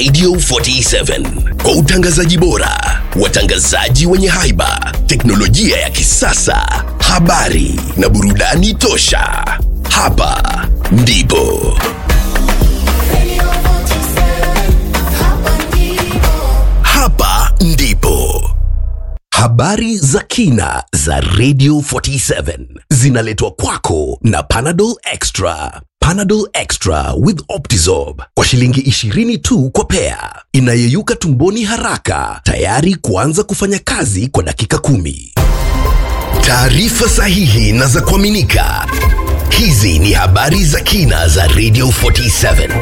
Radio 47 kwa utangazaji bora, watangazaji wenye haiba, teknolojia ya kisasa, habari na burudani tosha. Hapa ndipo hapa ndipo habari za kina za Radio 47 zinaletwa kwako na Panadol Extra. Panadol Extra with Optizorb kwa shilingi 20 tu kwa pea, inayeyuka tumboni haraka, tayari kuanza kufanya kazi kwa dakika kumi. Taarifa sahihi na za kuaminika. Hizi ni habari za kina za Radio 47.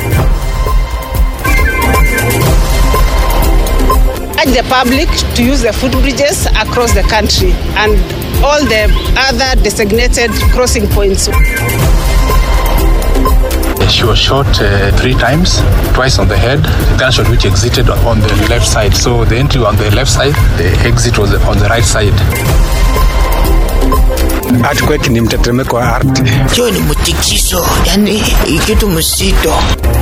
urge the public to use the footbridges across the country and all the other designated crossing points. She was shot uh, three times, twice on the head, gunshot which exited on the left side. So the entry on the left side, the exit was on the right side. Earthquake ni mtetemeko wa ardhi. Hiyo ni mtikisho, yani kitu mzito.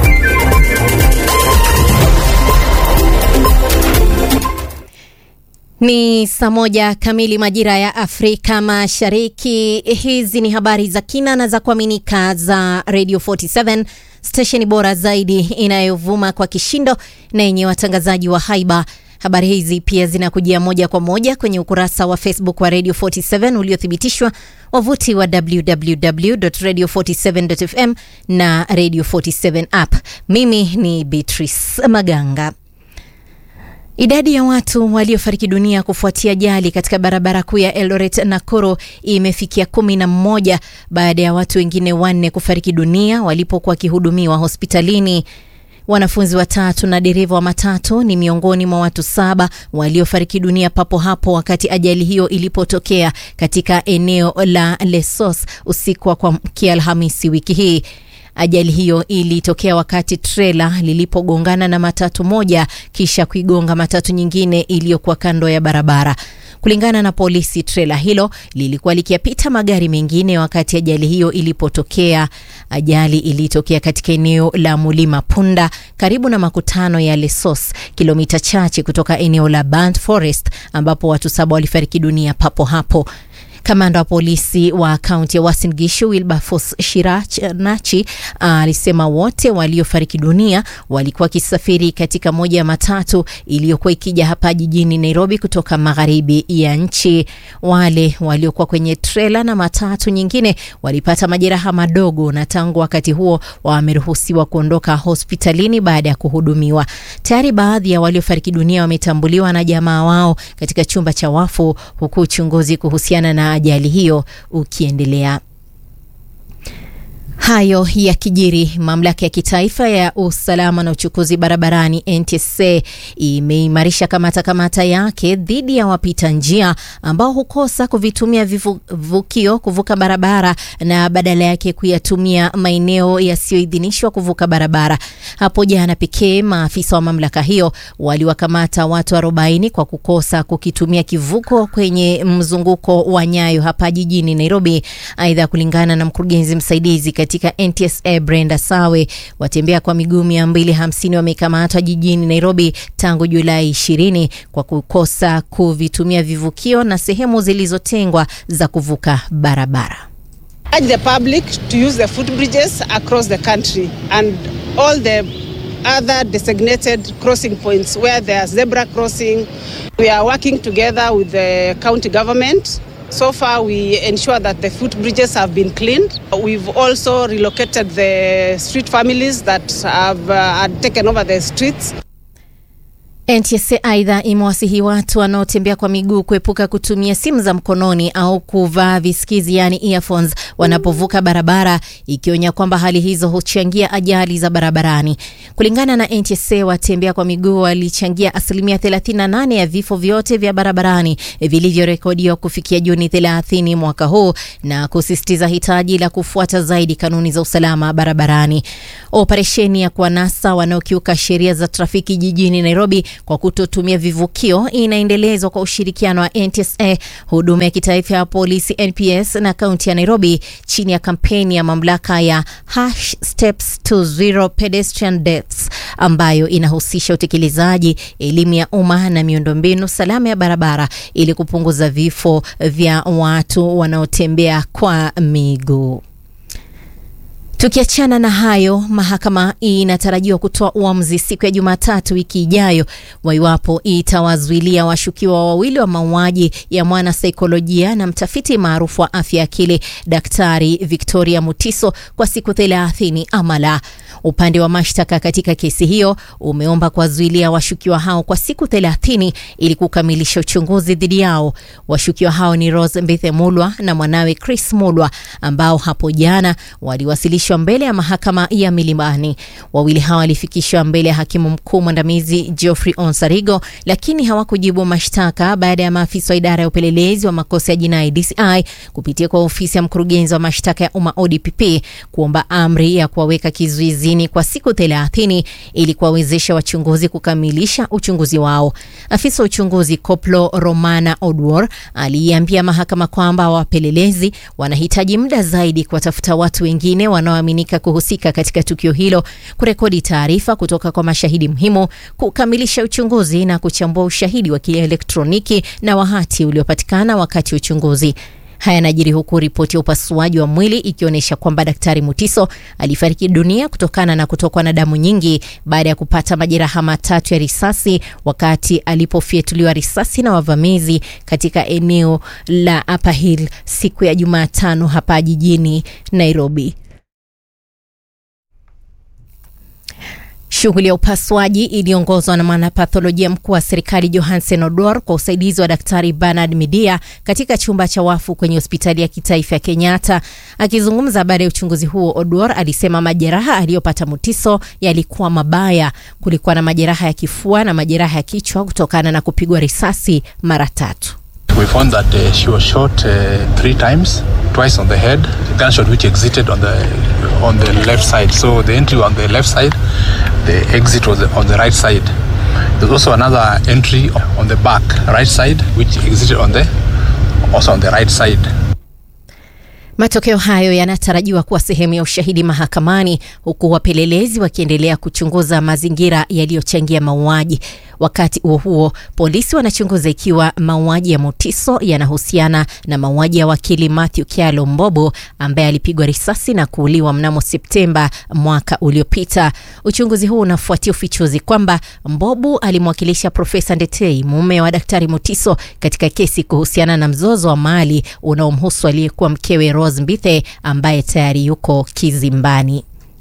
Ni saa moja kamili majira ya Afrika Mashariki. Hizi ni habari za kina na za kuaminika za Radio 47 stesheni bora zaidi inayovuma kwa kishindo na yenye watangazaji wa haiba. Habari hizi pia zinakujia moja kwa moja kwenye ukurasa wa Facebook wa Radio 47 uliothibitishwa, wavuti wa www.radio47.fm na Radio 47 app. Mimi ni Beatrice Maganga. Idadi ya watu waliofariki dunia kufuatia ajali katika barabara kuu ya Eldoret Nakuru imefikia kumi na mmoja baada ya watu wengine wanne kufariki dunia walipokuwa wakihudumiwa hospitalini. Wanafunzi watatu na dereva wa matatu ni miongoni mwa watu saba waliofariki dunia papo hapo wakati ajali hiyo ilipotokea katika eneo la Lesos usiku wa kuamkia Alhamisi wiki hii. Ajali hiyo ilitokea wakati trela lilipogongana na matatu moja kisha kuigonga matatu nyingine iliyokuwa kando ya barabara. Kulingana na polisi, trela hilo lilikuwa likiyapita magari mengine wakati ajali hiyo ilipotokea. Ajali ilitokea katika eneo la Mulima Punda karibu na makutano ya Lesos, kilomita chache kutoka eneo la Burnt Forest ambapo watu saba walifariki dunia papo hapo. Kamanda wa polisi wa kaunti ya Uasin Gishu Wilberforce Shiranachi alisema wote waliofariki dunia walikuwa wakisafiri katika moja ya matatu iliyokuwa ikija hapa jijini Nairobi kutoka magharibi ya nchi. Wale waliokuwa kwenye trela na matatu nyingine walipata majeraha madogo, na tangu wakati huo wameruhusiwa kuondoka hospitalini baada ya kuhudumiwa. Tayari baadhi ya waliofariki dunia wametambuliwa na jamaa wao katika chumba cha wafu, huku uchunguzi kuhusiana na ajali hiyo ukiendelea. Hayo yakijiri, mamlaka ya kitaifa ya usalama na uchukuzi barabarani NTSA imeimarisha kamata kamata yake dhidi ya wapita njia ambao hukosa kuvitumia vivukio kuvuka barabara na badala yake kuyatumia maeneo yasiyoidhinishwa kuvuka barabara. Hapo jana pekee maafisa wa mamlaka hiyo waliwakamata watu 40 kwa kukosa kukitumia kivuko kwenye mzunguko wa Nyayo hapa jijini Nairobi. Aidha, kulingana na mkurugenzi msaidizi katika NTSA Brenda Sawe, watembea kwa miguu 250 wamekamatwa jijini Nairobi tangu Julai 20 kwa kukosa kuvitumia vivukio na sehemu zilizotengwa za kuvuka barabara. urge the public to use the footbridges across the country and all the other designated crossing points where there are zebra crossing. We are working together with the county government. So far, we ensure that the footbridges have been cleaned. We've also relocated the street families that have uh, had taken over the streets. NTSA aidha imewasihi watu wanaotembea kwa miguu kuepuka kutumia simu za mkononi au kuvaa visikizi yani earphones wanapovuka barabara, ikionya kwamba hali hizo huchangia ajali za barabarani. Kulingana na NTSA, watembea kwa miguu walichangia asilimia 38 ya vifo vyote vya barabarani vilivyorekodiwa kufikia Juni 30 mwaka huu, na kusisitiza hitaji la kufuata zaidi kanuni za usalama barabarani. Operesheni ya kuwanasa wanaokiuka sheria za trafiki jijini Nairobi kwa kutotumia vivukio inaendelezwa kwa ushirikiano wa NTSA, huduma ya kitaifa ya polisi NPS na kaunti ya Nairobi chini ya kampeni ya mamlaka ya Hash Steps to Zero Pedestrian Deaths ambayo inahusisha utekelezaji elimu ya umma na miundombinu salama ya barabara ili kupunguza vifo vya watu wanaotembea kwa miguu. Tukiachana na hayo, mahakama inatarajiwa kutoa uamuzi siku ya Jumatatu wiki ijayo wa iwapo itawazuilia washukiwa wawili wa mauaji ya mwana saikolojia na mtafiti maarufu wa afya ya akili Daktari Victoria Mutiso kwa siku thelathini ama la. Upande wa mashtaka katika kesi hiyo umeomba kuwazuilia washukiwa hao kwa siku thelathini ili kukamilisha uchunguzi dhidi yao. Washukiwa hao ni Rose Mbithe Mulwa na mwanawe Chris Mulwa ambao hapo jana waliwasilishwa mbele ya mahakama ya Milimani. Wawili hao walifikishwa mbele ya hakimu mkuu mwandamizi Geoffrey Onsarigo, lakini hawakujibu mashtaka baada ya maafisa wa idara ya upelelezi wa makosa ya jinai DCI kupitia kwa ofisi ya mkurugenzi wa mashtaka ya umma ODPP kuomba amri ya kuwaweka kizuizini kwa siku thelathini ili kuwawezesha wachunguzi kukamilisha uchunguzi wao. Afisa wa uchunguzi Koplo Romana Odwor aliiambia mahakama kwamba wapelelezi wanahitaji muda zaidi kuwatafuta watu wengine wanaoaminika kuhusika katika tukio hilo, kurekodi taarifa kutoka kwa mashahidi muhimu, kukamilisha uchunguzi na kuchambua ushahidi wa kielektroniki na wa hati uliopatikana wakati wa uchunguzi. Haya yanajiri huku ripoti ya upasuaji wa mwili ikionyesha kwamba Daktari Mutiso alifariki dunia kutokana na kutokwa na damu nyingi baada ya kupata majeraha matatu ya risasi wakati alipofyatuliwa risasi na wavamizi katika eneo la Upper Hill siku ya Jumatano hapa jijini Nairobi. Shughuli ya upasuaji iliongozwa na mwanapatholojia mkuu wa serikali Johansen Odor kwa usaidizi wa daktari Bernard Midia katika chumba cha wafu kwenye hospitali ya kitaifa ya Kenyatta. Akizungumza baada ya uchunguzi huo, Odor alisema majeraha aliyopata Mutiso yalikuwa mabaya. Kulikuwa na majeraha ya kifua na majeraha ya kichwa kutokana na kupigwa risasi mara tatu. We found that uh, she was shot uh, three times, twice on the head, gunshot which exited on the on the left side. So the entry on the left side, the exit was on the right side. There's also another entry on the back, right side, which exited on the also on the right side. Matokeo hayo yanatarajiwa kuwa sehemu ya ushahidi mahakamani, huku wapelelezi wakiendelea kuchunguza mazingira yaliyochangia mauaji. Wakati huo huo, polisi wanachunguza ikiwa mauaji ya Mutiso yanahusiana na mauaji ya wakili Matthew Kyalo Mbobo ambaye alipigwa risasi na kuuliwa mnamo Septemba mwaka uliopita. Uchunguzi huu unafuatia ufichuzi kwamba Mbobo alimwakilisha Profesa Ndetei, mume wa Daktari Mutiso, katika kesi kuhusiana na mzozo wa mali unaomhusu aliyekuwa mkewe Rose Mbithe ambaye tayari yuko kizimbani.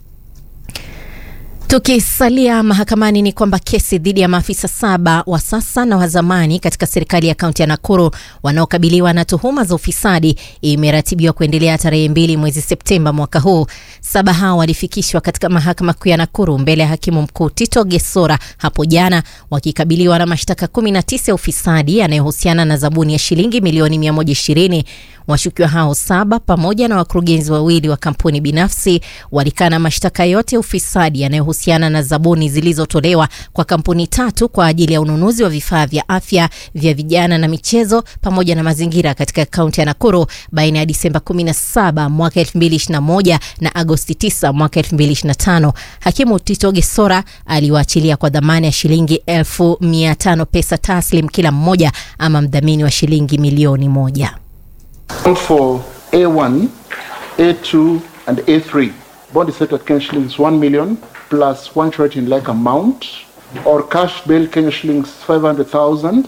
Tukisalia mahakamani ni kwamba kesi dhidi ya maafisa saba wa sasa na wa zamani katika serikali ya kaunti ya Nakuru wanaokabiliwa na tuhuma za ufisadi imeratibiwa kuendelea tarehe mbili mwezi Septemba mwaka huu. Saba hao walifikishwa katika mahakama kuu ya Nakuru mbele ya hakimu mkuu Tito Gesora hapo jana wakikabiliwa na mashtaka 19 ya ufisadi yanayohusiana na zabuni ya shilingi milioni 120. Washukiwa hao saba pamoja na wakurugenzi wawili wa kampuni binafsi walikana mashtaka yote ya ufisadi yanayohusiana na zabuni zilizotolewa kwa kampuni tatu kwa ajili ya ununuzi wa vifaa vya afya vya vijana na michezo pamoja na mazingira katika kaunti ya Nakuru baina ya Disemba 17 mwaka 2021 na Agosti 9 mwaka 2025. Hakimu Tito Gesora aliwaachilia kwa dhamana ya shilingi elfu mia tano pesa taslim kila mmoja ama mdhamini wa shilingi milioni moja. For A1, A2, and A3, bond is set at Kenya shillings 1 million plus one charity in like amount or cash bail Kenya shillings 500,000.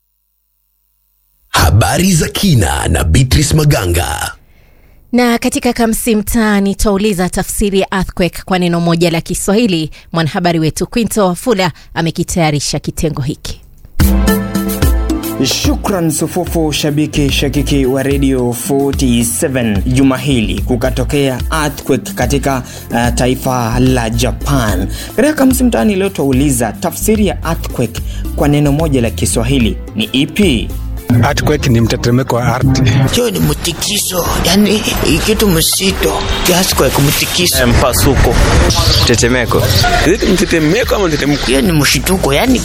Habari za kina na Beatrice Maganga. Na katika Kamsi Mtaani twauliza tafsiri ya earthquake kwa neno moja la Kiswahili. Mwanahabari wetu Quinto Wafula amekitayarisha kitengo hiki. Shukran sufufu shabiki shakiki wa Radio 47. Juma hili kukatokea earthquake katika uh, taifa la Japan. Katika Kamsi Mtaani leo twauliza tafsiri ya earthquake kwa neno moja la Kiswahili ni ipi? Earthquake ni mtetemeko wa ardhi. Hiyo ni mtikiso, yani ikitu msito kiasi kwa kumtikiso. mpasuko tetemeko mtetemeko ama mtetemeko Hiyo ni mshituko, yani